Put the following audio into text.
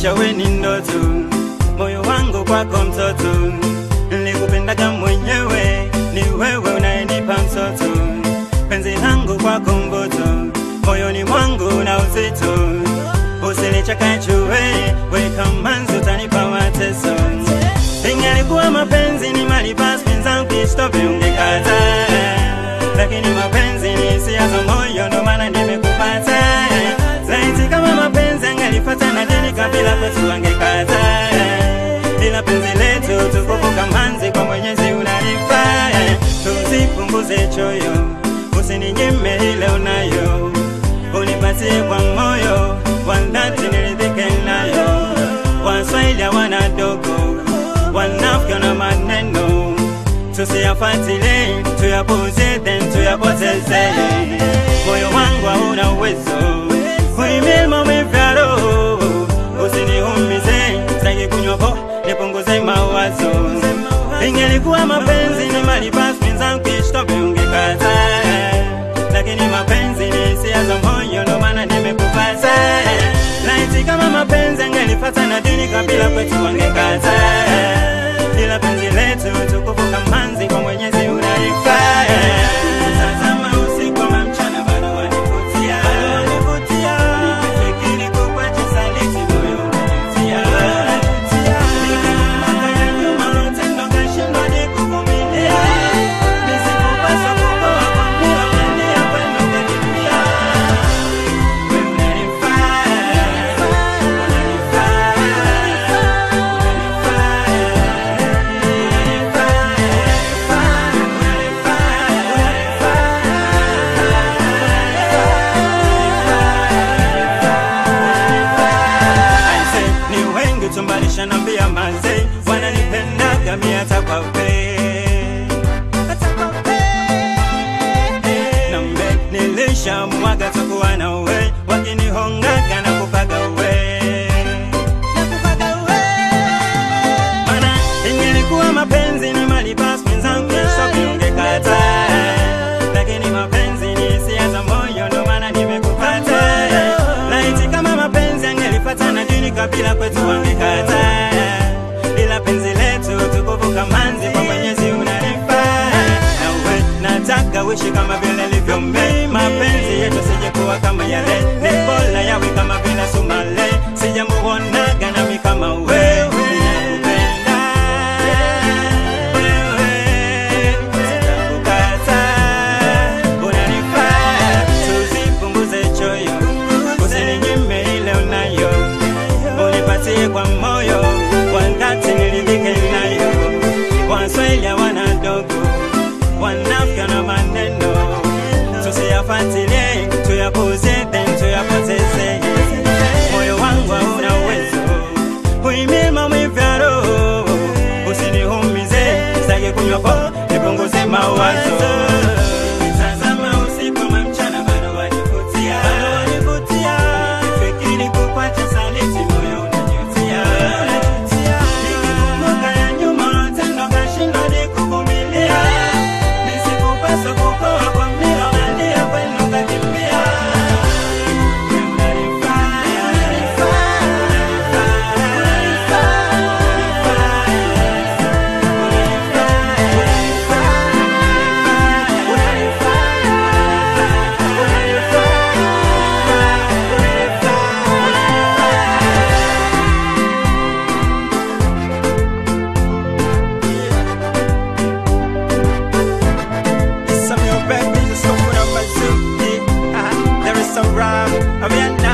maisha we ni ndoto, moyo wangu kwako mtoto, nilikupendaga mwenyewe, ni wewe unayenipa mtoto, penzi langu kwako mboto, moyoni mwangu na uzito, usinichakachue, weka manzi utanipa mateso, ingalikuwa mapenzi ni mali basi penzangu kistope ungekata, lakini mapenzi ni hisia za moyo, ndo maana nimekupata. Laiti kama mapenzi angelipata na dini kabila kwetu angekata, ila penzi letu tukufu kamanzi kwa Mwenyezi unanipa, tusipunguze choyo, usininyime ile unayo, unipatie kwa moyo wa dhati niridhike nayo. Waswahili hawana dogo, wanafiki na maneno tusiyafuatilie, tuyapuuze, then tuyapoteze. Moyo wangu hauna uwezo kuhimili maumivu ya roho, usiniumize, sitaki kunywa po, nipunguze mawazo. Ingelikuwa mapenzi ni mali basi mwenzangu kishtope ungekata, lakini mapenzi ni hisia za moyo, ndo maana nimekupata. Laiti kama mapenzi angelipata na dini kabila kwetu wangekata, ila penzi letu tukufu kamanzi kwa Mwenyezi unalifaa. Tazama usiku ama mchana bado wanivutia, nikifikiri kukuacha saliti moyo unanitia. Nikikumbuka ya nyuma ulotenda ukashindwa nikuvumilia, nisikupaswa kukoa kwa mpira unalia kwenda ukakimbia. Wewe unanifaa, Aise, ni wengi tumbalisha nambia mazee wananipendaga mi hata kwa pe nambe nilishamwaga takuwa na we wakinihongaga na kupaga we mana ingelikuwa mapenzi ni mali basi mwenzangu shopi ungekata lakini mapenzi ni hisia za moyo ndo maana nimekupata laiti kama mapenzi angelipata na dini kabila kwetu wangekata ila penzi letu tukufu kamanzi kwa mwenyezi unanifaa nawe nataka uishi kama vile livyombe mapenzi yetu sijekuwa kama yale ni bora yawe kama vile sumale sijamuonaga nami kama wewe ninakupenda wewe sitakukata unanifaa tusipunguze choyo usininyime ile unayo unipatie kwa moyo kwa dhati niridhike nayo waswahili hawana dogo wanafika na maneno tusiyafuatilie tuyapuuze then tuyapoteze moyo wangu hauna uwezo kuhimili maumivu ya roho usiniumize sitaki kunywa po nipunguze mawazo Tazama usiku ama mchana bado wanivutia Nikifikiri kukuacha saliti moyo unajutia Nikikumbuka ya nyuma ulotenda ukashindwa nikuvumilia Nisikupaswa kukoa kwa mpira unalia kwenda ukakimbia Some new baby, just open up my zoo. Yeah, uh-huh. There is some rhyme. I mean,